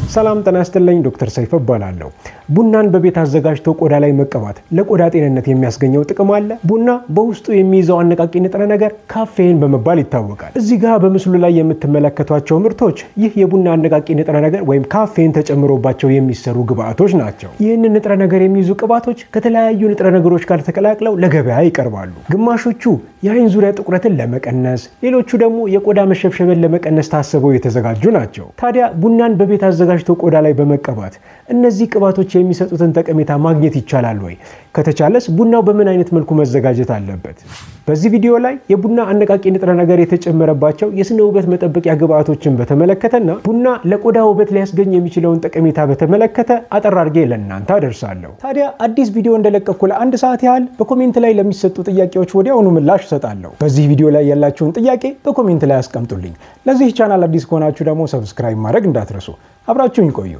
ሰላም ጤና ይስጥልኝ። ዶክተር ሰይፈ እባላለሁ። ቡናን በቤት አዘጋጅቶ ቆዳ ላይ መቀባት ለቆዳ ጤንነት የሚያስገኘው ጥቅም አለ? ቡና በውስጡ የሚይዘው አነቃቂ ንጥረ ነገር ካፌን በመባል ይታወቃል። እዚህ ጋር በምስሉ ላይ የምትመለከቷቸው ምርቶች ይህ የቡና አነቃቂ ንጥረ ነገር ወይም ካፌን ተጨምሮባቸው የሚሰሩ ግብአቶች ናቸው። ይህንን ንጥረ ነገር የሚይዙ ቅባቶች ከተለያዩ ንጥረ ነገሮች ጋር ተቀላቅለው ለገበያ ይቀርባሉ። ግማሾቹ የአይን ዙሪያ ጥቁረትን ለመቀነስ፣ ሌሎቹ ደግሞ የቆዳ መሸብሸብን ለመቀነስ ታስበው የተዘጋጁ ናቸው። ታዲያ ቡናን በቤት አዘጋጅቶ ቆዳ ላይ በመቀባት እነዚህ ቅባቶች የሚሰጡትን ጠቀሜታ ማግኘት ይቻላል ወይ? ከተቻለስ ቡናው በምን አይነት መልኩ መዘጋጀት አለበት? በዚህ ቪዲዮ ላይ የቡና አነቃቂ ንጥረ ነገር የተጨመረባቸው የስነ ውበት መጠበቂያ ግብአቶችን በተመለከተና ቡና ለቆዳ ውበት ሊያስገኝ የሚችለውን ጠቀሜታ በተመለከተ አጠር አድርጌ ለእናንተ አደርሳለሁ። ታዲያ አዲስ ቪዲዮ እንደለቀኩ ለአንድ ሰዓት ያህል በኮሜንት ላይ ለሚሰጡ ጥያቄዎች ወዲያውኑ ምላሽ እሰጣለሁ። በዚህ ቪዲዮ ላይ ያላችሁን ጥያቄ በኮሜንት ላይ አስቀምጡልኝ። ለዚህ ቻናል አዲስ ከሆናችሁ ደግሞ ሰብስክራይብ ማድረግ እንዳትረሱ። አብራችሁኝ ቆዩ።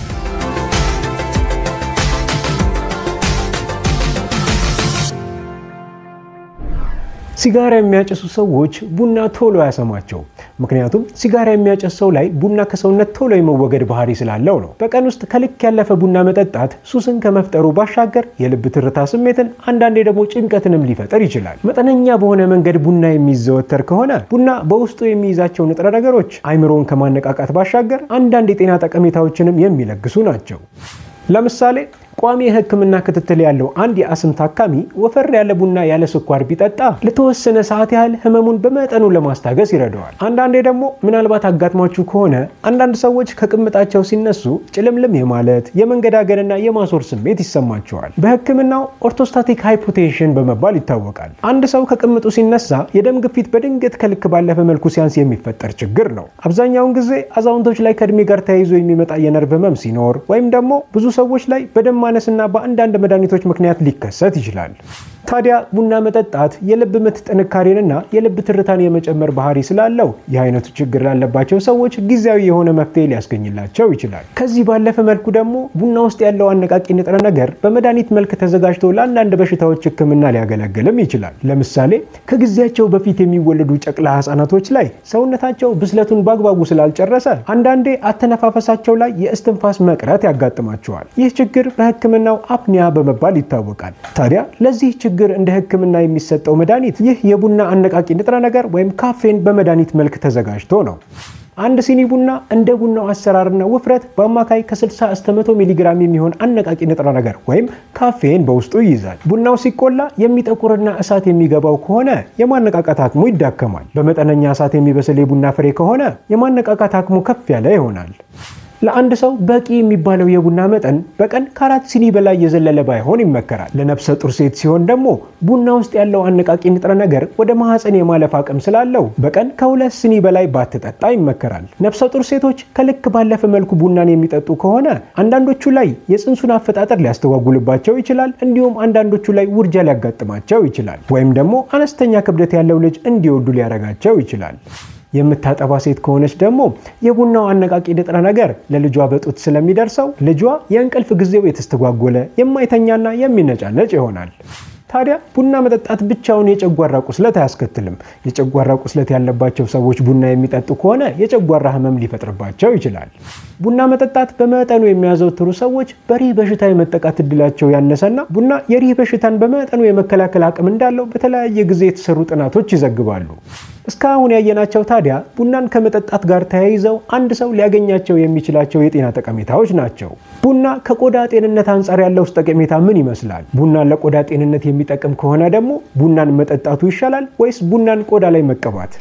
ሲጋራ የሚያጨሱ ሰዎች ቡና ቶሎ አያሰማቸው። ምክንያቱም ሲጋራ የሚያጨስ ሰው ላይ ቡና ከሰውነት ቶሎ የመወገድ ባህሪ ስላለው ነው። በቀን ውስጥ ከልክ ያለፈ ቡና መጠጣት ሱስን ከመፍጠሩ ባሻገር የልብ ትርታ ስሜትን፣ አንዳንዴ ደግሞ ጭንቀትንም ሊፈጠር ይችላል። መጠነኛ በሆነ መንገድ ቡና የሚዘወተር ከሆነ ቡና በውስጡ የሚይዛቸው ንጥረ ነገሮች አይምሮን ከማነቃቃት ባሻገር አንዳንድ የጤና ጠቀሜታዎችንም የሚለግሱ ናቸው። ለምሳሌ ቋሚ የሕክምና ክትትል ያለው አንድ የአስም ታካሚ ወፈር ያለ ቡና ያለ ስኳር ቢጠጣ ለተወሰነ ሰዓት ያህል ህመሙን በመጠኑ ለማስታገስ ይረዳዋል። አንዳንዴ ደግሞ ምናልባት አጋጥሟችሁ ከሆነ አንዳንድ ሰዎች ከቅምጣቸው ሲነሱ ጭልምልም የማለት የመንገዳገንና የማሶር ስሜት ይሰማቸዋል። በሕክምናው ኦርቶስታቲክ ሃይፖቴንሽን በመባል ይታወቃል። አንድ ሰው ከቅምጡ ሲነሳ የደም ግፊት በድንገት ከልክ ባለፈ መልኩ ሲያንስ የሚፈጠር ችግር ነው። አብዛኛውን ጊዜ አዛውንቶች ላይ ከእድሜ ጋር ተያይዞ የሚመጣ የነርቭ ህመም ሲኖር ወይም ደግሞ ብዙ ሰዎች ላይ በደም ማነስና በአንዳንድ መድኃኒቶች ምክንያት ሊከሰት ይችላል። ታዲያ ቡና መጠጣት የልብ ምት ጥንካሬንና የልብ ትርታን የመጨመር ባህሪ ስላለው ይህ አይነቱ ችግር ላለባቸው ሰዎች ጊዜያዊ የሆነ መፍትሄ ሊያስገኝላቸው ይችላል። ከዚህ ባለፈ መልኩ ደግሞ ቡና ውስጥ ያለው አነቃቂ ንጥረ ነገር በመድኃኒት መልክ ተዘጋጅቶ ለአንዳንድ በሽታዎች ሕክምና ሊያገለግልም ይችላል። ለምሳሌ ከጊዜያቸው በፊት የሚወለዱ ጨቅላ ህጻናቶች ላይ ሰውነታቸው ብስለቱን በአግባቡ ስላልጨረሰ አንዳንዴ አተነፋፈሳቸው ላይ የእስትንፋስ መቅረት ያጋጥማቸዋል። ይህ ችግር በሕክምናው አፕኒያ በመባል ይታወቃል። ታዲያ ለዚህ ችግር እንደ ህክምና የሚሰጠው መድኃኒት ይህ የቡና አነቃቂ ንጥረ ነገር ወይም ካፌን በመድኃኒት መልክ ተዘጋጅቶ ነው። አንድ ሲኒ ቡና እንደ ቡናው አሰራርና ውፍረት በአማካይ ከ60 እስከ 100 ሚሊግራም የሚሆን አነቃቂ ንጥረ ነገር ወይም ካፌን በውስጡ ይይዛል። ቡናው ሲቆላ የሚጠቁርና እሳት የሚገባው ከሆነ የማነቃቃት አቅሙ ይዳከማል። በመጠነኛ እሳት የሚበስል የቡና ፍሬ ከሆነ የማነቃቃት አቅሙ ከፍ ያለ ይሆናል። ለአንድ ሰው በቂ የሚባለው የቡና መጠን በቀን ከአራት ሲኒ በላይ የዘለለ ባይሆን ይመከራል። ለነፍሰ ጡር ሴት ሲሆን ደግሞ ቡና ውስጥ ያለው አነቃቂ ንጥረ ነገር ወደ ማህፀን የማለፍ አቅም ስላለው በቀን ከሁለት ሲኒ በላይ ባትጠጣ ይመከራል። ነፍሰ ጡር ሴቶች ከልክ ባለፈ መልኩ ቡናን የሚጠጡ ከሆነ አንዳንዶቹ ላይ የፅንሱን አፈጣጠር ሊያስተጓጉልባቸው ይችላል። እንዲሁም አንዳንዶቹ ላይ ውርጃ ሊያጋጥማቸው ይችላል። ወይም ደግሞ አነስተኛ ክብደት ያለው ልጅ እንዲወዱ ሊያረጋቸው ይችላል። የምታጠባ ሴት ከሆነች ደግሞ የቡናው አነቃቂ ንጥረ ነገር ለልጇ በጡት ስለሚደርሰው ልጇ የእንቅልፍ ጊዜው የተስተጓጎለ የማይተኛና የሚነጫነጭ ይሆናል። ታዲያ ቡና መጠጣት ብቻውን የጨጓራ ቁስለት አያስከትልም። የጨጓራ ቁስለት ያለባቸው ሰዎች ቡና የሚጠጡ ከሆነ የጨጓራ ህመም ሊፈጥርባቸው ይችላል። ቡና መጠጣት በመጠኑ የሚያዘወትሩ ሰዎች በሪህ በሽታ የመጠቃት እድላቸው ያነሰና ቡና የሪህ በሽታን በመጠኑ የመከላከል አቅም እንዳለው በተለያየ ጊዜ የተሰሩ ጥናቶች ይዘግባሉ። እስካሁን ያየናቸው ታዲያ ቡናን ከመጠጣት ጋር ተያይዘው አንድ ሰው ሊያገኛቸው የሚችላቸው የጤና ጠቀሜታዎች ናቸው። ቡና ከቆዳ ጤንነት አንጻር ያለው ጠቀሜታ ምን ይመስላል? ቡናን ለቆዳ ጤንነት የሚጠቅም ከሆነ ደግሞ ቡናን መጠጣቱ ይሻላል ወይስ ቡናን ቆዳ ላይ መቀባት?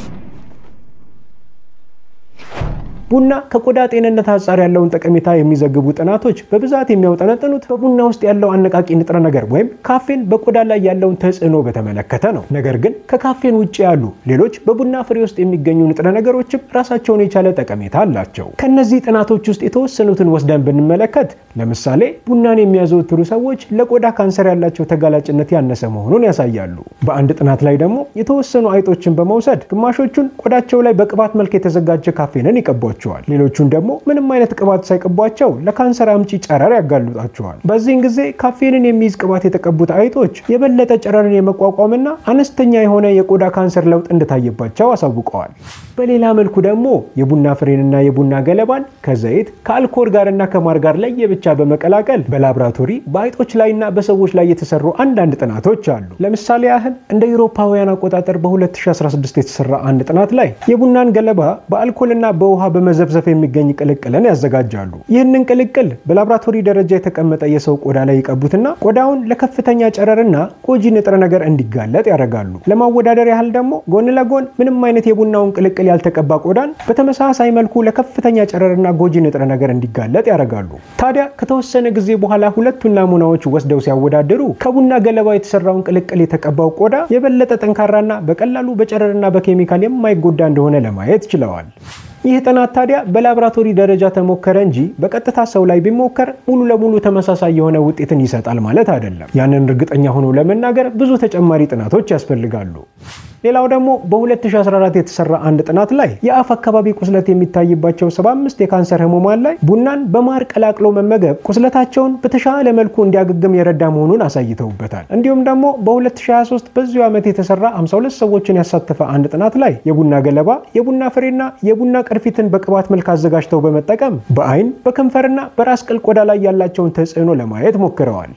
ቡና ከቆዳ ጤንነት አንጻር ያለውን ጠቀሜታ የሚዘግቡ ጥናቶች በብዛት የሚያውጠነጥኑት በቡና ውስጥ ያለው አነቃቂ ንጥረ ነገር ወይም ካፌን በቆዳ ላይ ያለውን ተጽዕኖ በተመለከተ ነው። ነገር ግን ከካፌን ውጭ ያሉ ሌሎች በቡና ፍሬ ውስጥ የሚገኙ ንጥረ ነገሮችም ራሳቸውን የቻለ ጠቀሜታ አላቸው። ከእነዚህ ጥናቶች ውስጥ የተወሰኑትን ወስደን ብንመለከት ለምሳሌ ቡናን የሚያዘወትሩ ሰዎች ለቆዳ ካንሰር ያላቸው ተጋላጭነት ያነሰ መሆኑን ያሳያሉ። በአንድ ጥናት ላይ ደግሞ የተወሰኑ አይጦችን በመውሰድ ግማሾቹን ቆዳቸው ላይ በቅባት መልክ የተዘጋጀ ካፌንን ይቀቧቸዋል። ያደርጓቸዋል። ሌሎቹን ደግሞ ምንም አይነት ቅባት ሳይቀቧቸው ለካንሰር አምጪ ጨረር ያጋልጣቸዋል። በዚህን ጊዜ ካፌንን የሚይዝ ቅባት የተቀቡት አይጦች የበለጠ ጨረርን የመቋቋምና አነስተኛ የሆነ የቆዳ ካንሰር ለውጥ እንደታየባቸው አሳውቀዋል። በሌላ መልኩ ደግሞ የቡና ፍሬንና የቡና ገለባን ከዘይት ከአልኮል ጋርና ከማር ጋር ለየብቻ በመቀላቀል በላብራቶሪ በአይጦች ላይና በሰዎች ላይ የተሰሩ አንዳንድ ጥናቶች አሉ። ለምሳሌ ያህል እንደ አውሮፓውያን አቆጣጠር በ2016 የተሰራ አንድ ጥናት ላይ የቡናን ገለባ በአልኮልና በውሃ በመዘፍዘፍ የሚገኝ ቅልቅልን ያዘጋጃሉ። ይህንን ቅልቅል በላብራቶሪ ደረጃ የተቀመጠ የሰው ቆዳ ላይ ይቀቡትና ቆዳውን ለከፍተኛ ጨረርና ጎጂ ንጥረ ነገር እንዲጋለጥ ያደርጋሉ። ለማወዳደር ያህል ደግሞ ጎን ለጎን ምንም አይነት የቡናውን ቅልቅል ያልተቀባ ቆዳን በተመሳሳይ መልኩ ለከፍተኛ ጨረርና ጎጂ ንጥረ ነገር እንዲጋለጥ ያደርጋሉ። ታዲያ ከተወሰነ ጊዜ በኋላ ሁለቱን ናሙናዎች ወስደው ሲያወዳድሩ ከቡና ገለባ የተሰራውን ቅልቅል የተቀባው ቆዳ የበለጠ ጠንካራና በቀላሉ በጨረርና በኬሚካል የማይጎዳ እንደሆነ ለማየት ችለዋል። ይህ ጥናት ታዲያ በላብራቶሪ ደረጃ ተሞከረ እንጂ በቀጥታ ሰው ላይ ቢሞከር ሙሉ ለሙሉ ተመሳሳይ የሆነ ውጤትን ይሰጣል ማለት አይደለም። ያንን እርግጠኛ ሆኖ ለመናገር ብዙ ተጨማሪ ጥናቶች ያስፈልጋሉ። ሌላው ደግሞ በ2014 የተሰራ አንድ ጥናት ላይ የአፍ አካባቢ ቁስለት የሚታይባቸው 75 የካንሰር ህሙማን ላይ ቡናን በማር ቀላቅሎ መመገብ ቁስለታቸውን በተሻለ መልኩ እንዲያገግም የረዳ መሆኑን አሳይተውበታል። እንዲሁም ደግሞ በ2023 በዚሁ ዓመት የተሰራ 52 ሰዎችን ያሳተፈ አንድ ጥናት ላይ የቡና ገለባ፣ የቡና ፍሬና የቡና ቅርፊትን በቅባት መልክ አዘጋጅተው በመጠቀም በአይን በከንፈርና በራስ ቅል ቆዳ ላይ ያላቸውን ተጽዕኖ ለማየት ሞክረዋል።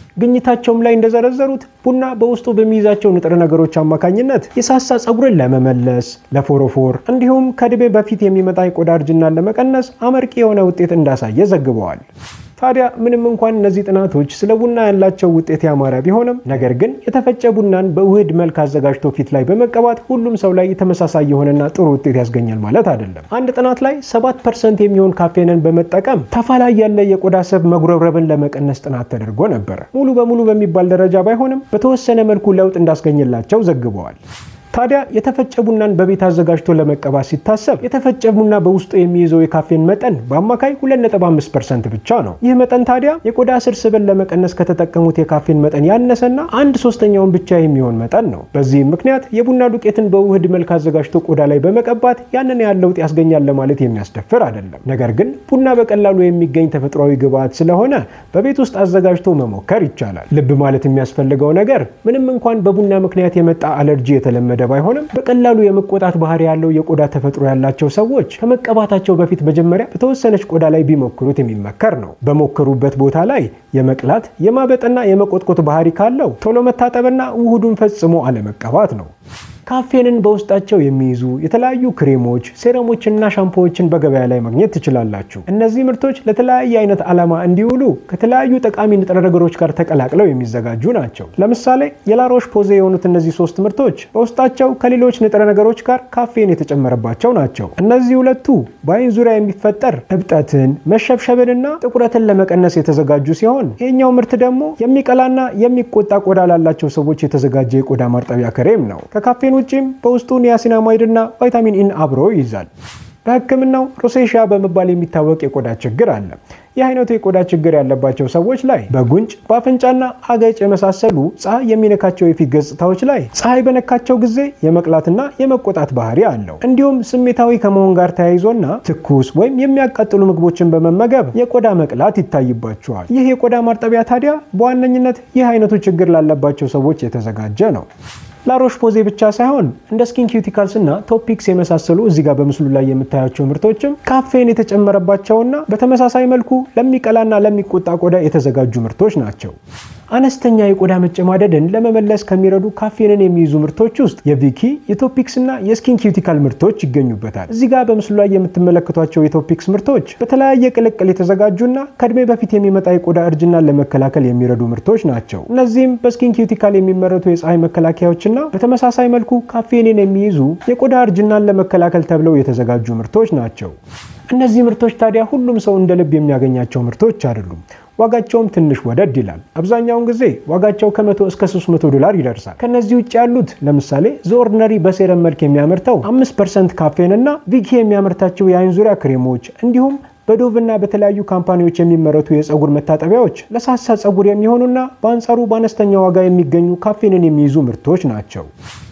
ግኝታቸውም ላይ እንደዘረዘሩት ቡና በውስጡ በሚይዛቸው ንጥረ ነገሮች አማካኝነት የሳሳ ፀጉርን ለመመለስ፣ ለፎሮፎር እንዲሁም ከዕድሜ በፊት የሚመጣ የቆዳ እርጅናን ለመቀነስ አመርቂ የሆነ ውጤት እንዳሳየ ዘግበዋል። ታዲያ ምንም እንኳን እነዚህ ጥናቶች ስለ ቡና ያላቸው ውጤት ያማረ ቢሆንም ነገር ግን የተፈጨ ቡናን በውህድ መልክ አዘጋጅቶ ፊት ላይ በመቀባት ሁሉም ሰው ላይ ተመሳሳይ የሆነና ጥሩ ውጤት ያስገኛል ማለት አይደለም። አንድ ጥናት ላይ 7 ፐርሰንት የሚሆን ካፌንን በመጠቀም ታፋ ላይ ያለ የቆዳ ስብ መጉረብረብን ለመቀነስ ጥናት ተደርጎ ነበር። ሙሉ በሙሉ በሚባል ደረጃ ባይሆንም በተወሰነ መልኩ ለውጥ እንዳስገኝላቸው ዘግበዋል። ታዲያ የተፈጨ ቡናን በቤት አዘጋጅቶ ለመቀባት ሲታሰብ የተፈጨ ቡና በውስጡ የሚይዘው የካፌን መጠን በአማካይ 2.5% ብቻ ነው። ይህ መጠን ታዲያ የቆዳ ስር ስብን ለመቀነስ ከተጠቀሙት የካፌን መጠን ያነሰና አንድ ሶስተኛውን ብቻ የሚሆን መጠን ነው። በዚህም ምክንያት የቡና ዱቄትን በውህድ መልክ አዘጋጅቶ ቆዳ ላይ በመቀባት ያንን ያህል ለውጥ ያስገኛል ለማለት የሚያስደፍር አይደለም። ነገር ግን ቡና በቀላሉ የሚገኝ ተፈጥሯዊ ግብዓት ስለሆነ በቤት ውስጥ አዘጋጅቶ መሞከር ይቻላል። ልብ ማለት የሚያስፈልገው ነገር ምንም እንኳን በቡና ምክንያት የመጣ አለርጂ የተለመደ ባይሆንም በቀላሉ የመቆጣት ባህሪ ያለው የቆዳ ተፈጥሮ ያላቸው ሰዎች ከመቀባታቸው በፊት መጀመሪያ በተወሰነች ቆዳ ላይ ቢሞክሩት የሚመከር ነው። በሞከሩበት ቦታ ላይ የመቅላት የማበጥና የመቆጥቆጥ ባህሪ ካለው ቶሎ መታጠብና ውህዱን ፈጽሞ አለመቀባት ነው። ካፌንን በውስጣቸው የሚይዙ የተለያዩ ክሬሞች፣ ሴረሞችና ሻምፖዎችን በገበያ ላይ ማግኘት ትችላላችሁ። እነዚህ ምርቶች ለተለያየ አይነት ዓላማ እንዲውሉ ከተለያዩ ጠቃሚ ንጥረ ነገሮች ጋር ተቀላቅለው የሚዘጋጁ ናቸው። ለምሳሌ የላሮሽ ፖዜ የሆኑት እነዚህ ሶስት ምርቶች በውስጣቸው ከሌሎች ንጥረ ነገሮች ጋር ካፌን የተጨመረባቸው ናቸው። እነዚህ ሁለቱ በአይን ዙሪያ የሚፈጠር እብጠትን፣ መሸብሸብንና ጥቁረትን ለመቀነስ የተዘጋጁ ሲሆን ይህኛው ምርት ደግሞ የሚቀላና የሚቆጣ ቆዳ ላላቸው ሰዎች የተዘጋጀ የቆዳ ማርጠቢያ ክሬም ነው። ከካፌን ውጭም በውስጡ ኒያሲናማይድ እና ቫይታሚን ኢን አብሮ ይይዛል። በሕክምናው ሮሴሺያ በመባል የሚታወቅ የቆዳ ችግር አለ። ይህ አይነቱ የቆዳ ችግር ያለባቸው ሰዎች ላይ በጉንጭ በአፍንጫና አገጭ የመሳሰሉ ፀሐይ የሚነካቸው የፊት ገጽታዎች ላይ ፀሐይ በነካቸው ጊዜ የመቅላትና የመቆጣት ባህሪ አለው። እንዲሁም ስሜታዊ ከመሆን ጋር ተያይዞና ትኩስ ወይም የሚያቃጥሉ ምግቦችን በመመገብ የቆዳ መቅላት ይታይባቸዋል። ይህ የቆዳ ማርጠቢያ ታዲያ በዋነኝነት ይህ አይነቱ ችግር ላለባቸው ሰዎች የተዘጋጀ ነው። ላሮሽ ፖዜ ብቻ ሳይሆን እንደ ስኪን ኪዩቲካልስ እና ቶፒክስ የመሳሰሉ እዚህ ጋር በምስሉ ላይ የምታያቸው ምርቶችም ካፌን የተጨመረባቸውና በተመሳሳይ መልኩ ለሚቀላና ለሚቆጣ ቆዳ የተዘጋጁ ምርቶች ናቸው። አነስተኛ የቆዳ መጨማደድን ለመመለስ ከሚረዱ ካፌንን የሚይዙ ምርቶች ውስጥ የቪኪ የቶፒክስ እና የስኪን ኪዩቲካል ምርቶች ይገኙበታል። እዚህ ጋር በምስሉ ላይ የምትመለከቷቸው የቶፒክስ ምርቶች በተለያየ ቅልቅል የተዘጋጁና ከእድሜ በፊት የሚመጣ የቆዳ እርጅናን ለመከላከል የሚረዱ ምርቶች ናቸው። እነዚህም በስኪን ኪዩቲካል የሚመረቱ የፀሐይ መከላከያዎችና በተመሳሳይ መልኩ ካፌንን የሚይዙ የቆዳ እርጅናን ለመከላከል ተብለው የተዘጋጁ ምርቶች ናቸው። እነዚህ ምርቶች ታዲያ ሁሉም ሰው እንደ ልብ የሚያገኛቸው ምርቶች አይደሉም። ዋጋቸውም ትንሽ ወደድ ይላል። አብዛኛውን ጊዜ ዋጋቸው ከ100 እስከ 300 ዶላር ይደርሳል። ከነዚህ ውጭ ያሉት ለምሳሌ ዘኦርዲነሪ በሴረም መልክ የሚያመርተው 5% ካፌን እና ቪኪ የሚያመርታቸው የአይን ዙሪያ ክሬሞች እንዲሁም በዶቭ እና በተለያዩ ካምፓኒዎች የሚመረቱ የፀጉር መታጠቢያዎች ለሳሳ ፀጉር የሚሆኑና በአንጻሩ በአነስተኛ ዋጋ የሚገኙ ካፌንን የሚይዙ ምርቶች ናቸው።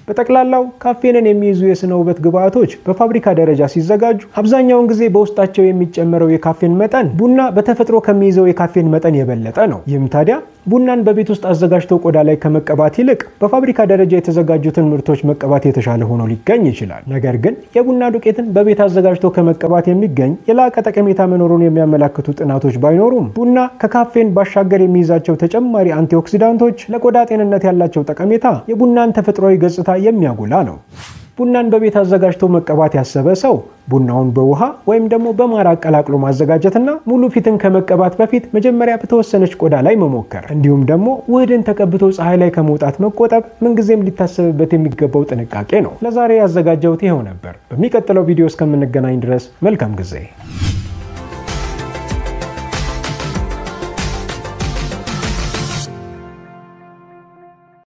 በጠቅላላው ካፌንን የሚይዙ የስነ ውበት ግብዓቶች በፋብሪካ ደረጃ ሲዘጋጁ አብዛኛውን ጊዜ በውስጣቸው የሚጨመረው የካፌን መጠን ቡና በተፈጥሮ ከሚይዘው የካፌን መጠን የበለጠ ነው። ይህም ታዲያ ቡናን በቤት ውስጥ አዘጋጅቶ ቆዳ ላይ ከመቀባት ይልቅ በፋብሪካ ደረጃ የተዘጋጁትን ምርቶች መቀባት የተሻለ ሆኖ ሊገኝ ይችላል። ነገር ግን የቡና ዱቄትን በቤት አዘጋጅቶ ከመቀባት የሚገኝ የላቀ ጠቀሜታ መኖሩን የሚያመላክቱ ጥናቶች ባይኖሩም ቡና ከካፌን ባሻገር የሚይዛቸው ተጨማሪ አንቲኦክሲዳንቶች ለቆዳ ጤንነት ያላቸው ጠቀሜታ የቡናን ተፈጥሯዊ ገጽታ የሚያጎላ ነው። ቡናን በቤት አዘጋጅቶ መቀባት ያሰበ ሰው ቡናውን በውሃ ወይም ደግሞ በማር አቀላቅሎ ማዘጋጀትና ሙሉ ፊትን ከመቀባት በፊት መጀመሪያ በተወሰነች ቆዳ ላይ መሞከር እንዲሁም ደግሞ ውህድን ተቀብቶ ፀሐይ ላይ ከመውጣት መቆጠብ ምንጊዜም ሊታሰብበት የሚገባው ጥንቃቄ ነው። ለዛሬ ያዘጋጀሁት ይኸው ነበር። በሚቀጥለው ቪዲዮ እስከምንገናኝ ድረስ መልካም ጊዜ